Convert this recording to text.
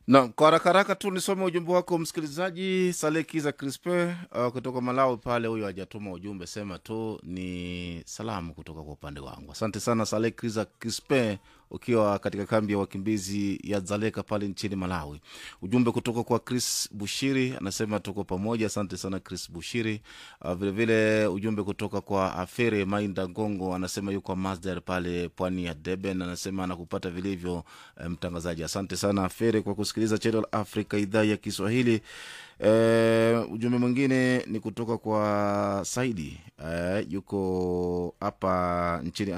na kwa haraka haraka tu nisome ujumbe wako msikilizaji salekiza crispe uh, kutoka malawi pale huyo hajatuma ujumbe sema tu ni salamu kutoka kwa upande wangu asante sana salekiza crispe ukiwa katika kambi ya wakimbizi ya zaleka pale nchini malawi ujumbe kutoka kwa chris bushiri anasema tuko pamoja asante sana chris bushiri uh, vilevile ujumbe kutoka kwa afere mainda gongo anasema yuko masdar pale pwani ya deben anasema anakupata vilivyo eh, mtangazaji asante sana afere kwa kusikiliza channel africa idhaa ya kiswahili Eh, ujumbe mwingine ni kutoka kwa saidi eh, yuko hapa nchini